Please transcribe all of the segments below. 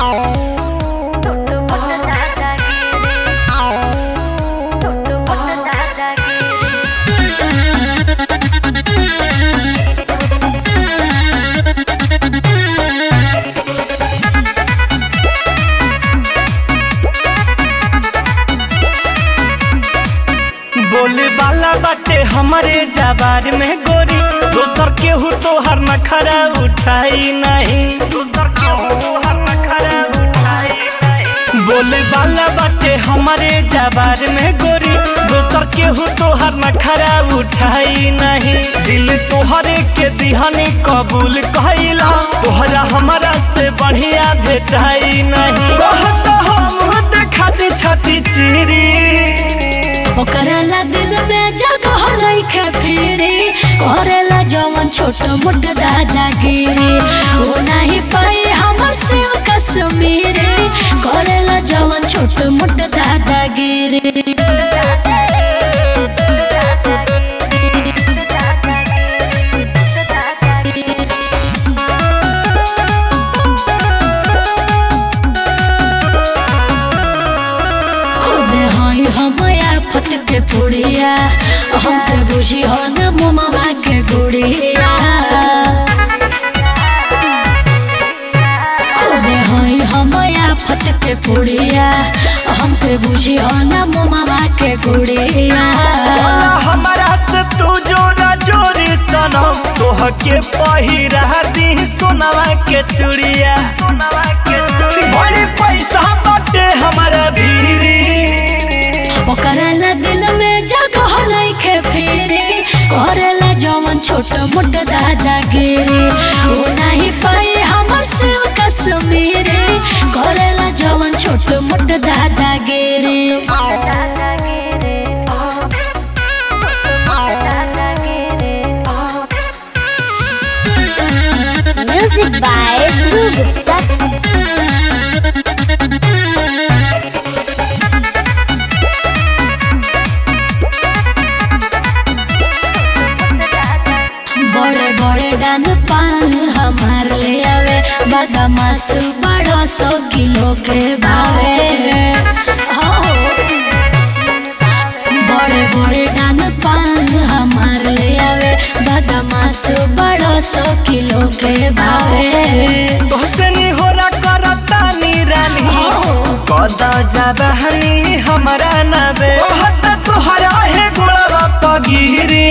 बोले वाला बाटे हमारे जबार में गोरी दोसर केहू तो हर नखरा उठाई नहीं बोले वाला बाटे हमारे जबार में गोरी दोसर केहू तो हर नखरा उठाई नहीं दिल तोहरे के दिहनी कबूल कहिला तोहरा हमारा से बढ़िया भेटाई नहीं कहत हम देखती छती चिरी ओकराला दिल में जगह रखे फिरे करेला जवन छोट मोट दादागिरी वो नहीं पाई हमर शिव कश्मीरी करेला जवन छोट मोट दादागिरी खुद हई हम आफत के पुड़िया हम के बुझी हो न मुमा के गुड़िया खुद हई हम आफत के पुड़िया हम के बुझी हो न मुमा के गुड़िया बोला हमारा से तू जोरा जोरी सनम तोह के पहिरा दी सोनवा के चूड़िया बड़ी पैसा बाटे हमारा भीरी ओकराला दिल में जगह नइखे फिरे करेला जवन छोट मोट दादागिरी वो नहीं पाई हमर शिव कश्मीरी करेला जवन छोट मोट दादागिरी Music by Dhruv Gupta. बड़े बड़े डान पान हमार ले आवे बदमाश बड़ो सौ किलो के भावे हो बड़े बड़े डान पान हमार ले आवे बदमाश बड़ो सौ किलो के भावे तोहसे नी होला करता नी रानी हो कदा जबहनी हमारा नबे कहत तोहरा है गोड़वा पगिरी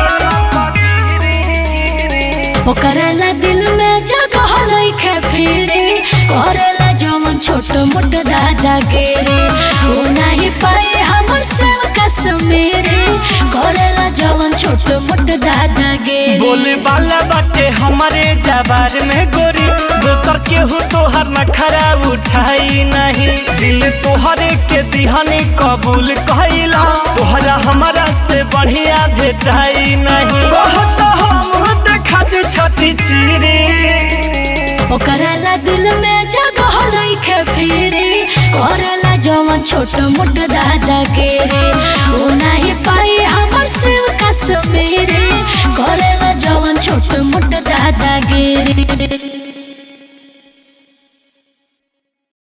ओकराला दिल में जगह नइखे फिरे करेला जवन छोट मोट दादागिरी वो नहीं पाए हमर शिव कश्मीरी करेला जवन छोट मोट दादागिरी बोले वाला बाटे हमारे जबार में गोरी दोसर केहू तोहर नखरा उठाई नहीं दिल तोहरे के दिहनी कबूल कहिला तोहरा हमारा से बढ़िया भेटाई नहीं कहत हम देखती छती चिरी ओकराला दिल में जगह नइखे फिरे करेला जवन छोट मोट दादागिरी वो नहीं पाई हमर शिव कश्मीरी करेला जवन छोट मोट दादागिरी